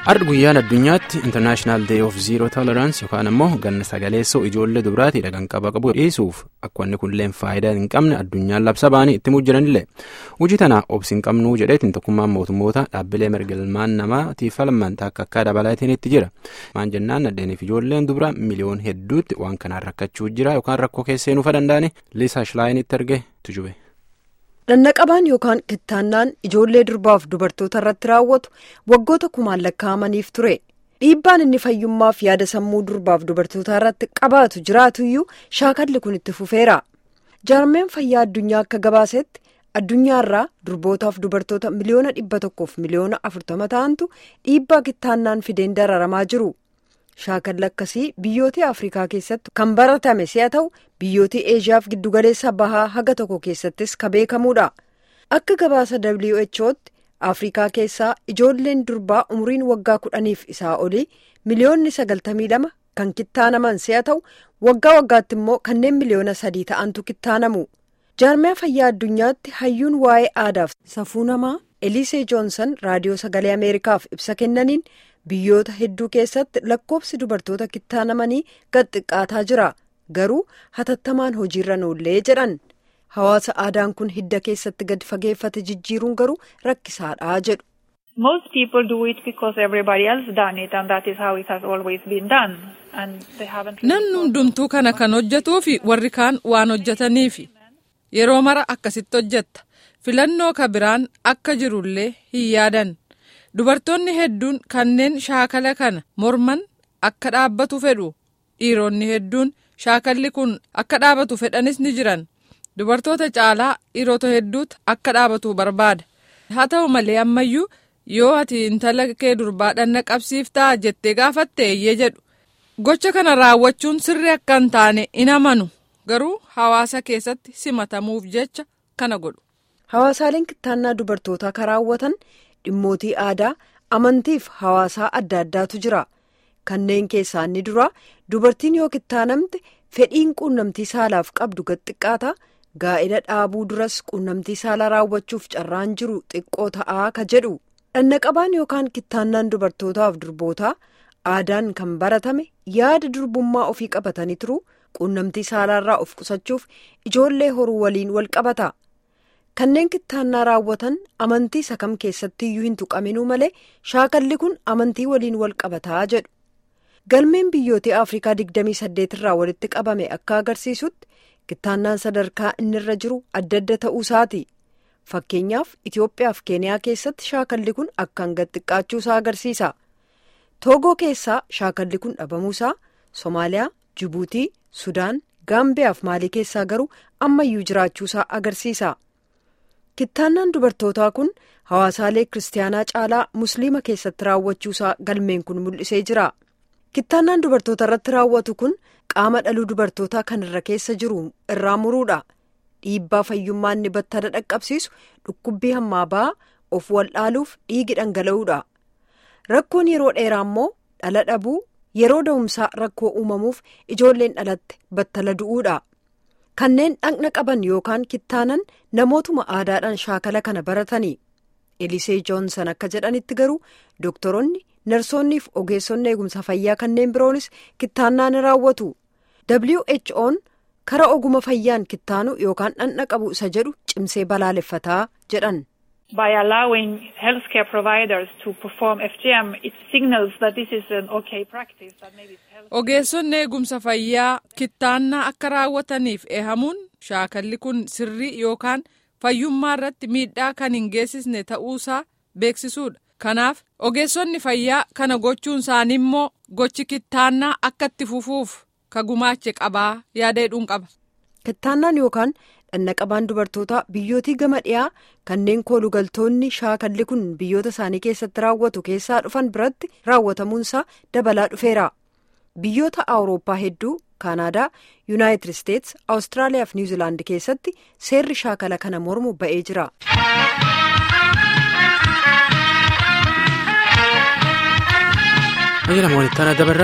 Har'a guyyaan addunyaatti International Day of Zero Tolerance yookaan immoo ganna sagaleessoo ijoollee dubaraatiidha kan qaba qabu dhiisuuf akka inni kunillee faayidaa hin qabne addunyaan labsa ba'anii itti jiranillee hojii tana obsi hin qabnuu jedheetiin tokkummaan mootummoota dhaabbilee mirga ilmaan namaatiif falman akka akka dabalaatiin itti jira maan jennaan naddeeniif ijoolleen dubara miliyoon hedduutti waan kanaan rakkachuu jira yookaan rakkoo keessee nuufa danda'ani liisaa shilaayiinitti erge tujube. Dhannaqabaan yookaan kittaannaan ijoollee durbaaf dubartoota irratti raawwatu waggoota kumaan lakkaa'amaniif ture. Dhiibbaan inni fayyummaaf yaada sammuu durbaaf dubartootaa irratti qabaatu jiraatuyyuu shaakalli kun itti fufeera. Jaarmeen fayyaa addunyaa akka gabaasetti addunyaarraa durbootaaf dubartoota miliyoona dhibba tokkoof miliyoona afurtama ta'antu dhiibbaa kittaannaan fideen dararamaa jiru. Shaakalli akkasii biyyoota Afrikaa keessatti kan baratame si'a ta'u biyyoota Eeshiyaaf giddugaleessa bahaa haga tokko keessattis ka beekamuudha. Akka gabaasa WHO'tti Afrikaa keessaa ijoolleen durbaa umriin waggaa kudhaniif isaa olii miliyoonni sagaltamii lama kan kittaanaman si'a ta'u waggaa waggaatti immoo kanneen miliyoona sadii ta'antu kittaanamu. Jaarmiyaa fayyaa addunyaatti hayyuun waa'ee aadaaf safuu namaa Elisee Joonsan raadiyoo sagalee Ameerikaaf ibsa kennaniin. Biyyoota hedduu keessatti lakkoofsi dubartoota kittaanamanii gad xiqqaataa jira garuu hatattamaan hojiirra noollee jedhan hawaasa aadaan kun hidda keessatti gad fageeffate jijjiiruun garuu rakkisaadha jedhu. Most people do it because everybody else done it and that is how it has always been done. Namni hundumtuu kana kan hojjetuufi warri kaan waan hojjetaniifi yeroo mara akkasitti hojjetta filannoo ka biraan akka jirullee hin yaadan. Dubartoonni hedduun kanneen shaakala kana morman akka dhaabbatu fedhu dhiironni hedduun shaakalli kun akka dhaabatu fedhanis ni jiran dubartoota caalaa dhiirota hedduutu akka dhaabatu barbaada haa ta'u malee ammayyuu yoo ati intala kee durbaa dhanna qabsiiftaa jettee gaafatte eeyyee jedhu gocha kana raawwachuun sirri akka hin taane in amanu garuu hawaasa keessatti simatamuuf jecha kana godhu. Hawaasaaleen kittaannaa dubartootaa kan raawwatan. Dhimmootii aadaa amantiif hawaasaa adda addaatu jira kanneen keessaa inni dura dubartiin yoo kittaanamte fedhiin quunnamtii saalaaf qabdu gad xiqqaata gaa'ela dhaabuu duras quunnamtii saalaa raawwachuuf carraan jiru xiqqoo ta'aa ka jedhu dhannaqabaan yookaan kittaannaan dubartootaaf durbootaa aadaan kan baratame yaada durbummaa ofii qabatanii turu quunnamtii saalaarraa of qusachuuf ijoollee horuu waliin wal qabata. Kanneen kittaannaa raawwatan amantii isa kam keessatti iyyuu hin tuqaminuu malee shaakalli kun amantii waliin wal qabataa jedhu. Galmeen biyyoota Afrikaa 28 irraa walitti qabame akka agarsiisutti kittaannaan sadarkaa inni irra jiru adda adda ta'uu isaati. Fakkeenyaaf Itoophiyaa fi Keeniyaa keessatti shaakalli kun akkaan gad xiqqaachuu isaa agarsiisa. Toogoo keessaa shaakalli kun dhabamuusaa Somaaliyaa, Jibuutii, Sudaan, Gaambiyaa fi Maalii keessaa garuu ammayyuu jiraachuusaa agarsiisa. Kittaannaan dubartootaa kun hawaasaalee kiristaanaa caalaa musliima keessatti raawwachuusaa galmeen kun mul'isee jira. Kittaannaan dubartoota irratti raawwatu kun qaama dhaluu dubartootaa kan irra keessa jiru irraa muruudha. Dhiibbaa fayyummaa inni battala dhaqqabsiisu dhukkubbii hammaa ba'aa of waldhaaluuf dhiigi dhangala'uudha. Rakkoon yeroo dheeraa immoo dhala dhabuu yeroo da'umsaa rakkoo uumamuuf ijoolleen dhalatte battala du'uudha. Kanneen dhaqna qaban yookaan kittaanan namootuma aadaadhaan shaakala kana baratanii Elisee Joonsan akka jedhanitti garuu doktoroonni narsoonniif ogeessonni eegumsa fayyaa kanneen biroonis kittaannaa ni raawwatu. WHO'n kara oguma fayyaan kittaanu yookaan dhaqna qabu isa jedhu cimsee balaaleffataa jedhan. By allowing healthcare providers to perform FGM, it signals that this is an okay practice. That maybe Ogeessonni eegumsa fayyaa kittaannaa akka raawwataniif eehamuun shaakalli kun sirrii yookaan fayyummaa irratti miidhaa kan hin geessisne ta'uusaa beeksisuudha. Kanaaf ogeessonni fayyaa kana gochuun isaanii immoo gochi kittaannaa akka itti fufuuf ka gumaache qabaa yaada jedhuun qaba. Kittaannaan yookaan dhannaqabaan dubartootaa biyyootii gama dhiyaa kanneen koolugaltoonni shaakalli kun biyyoota isaanii keessatti raawwatu keessaa dhufan biratti raawwatamuunsaa dabalaa dhufeera. Biyyoota Awurooppaa hedduu Kaanaadaa, Yuunaayitid Isteets, Awustiraaliyaa fi Niwuziilaandi keessatti seerri shaakala kana mormu ba'ee jira. Ayyaana moolittaana dabarraa.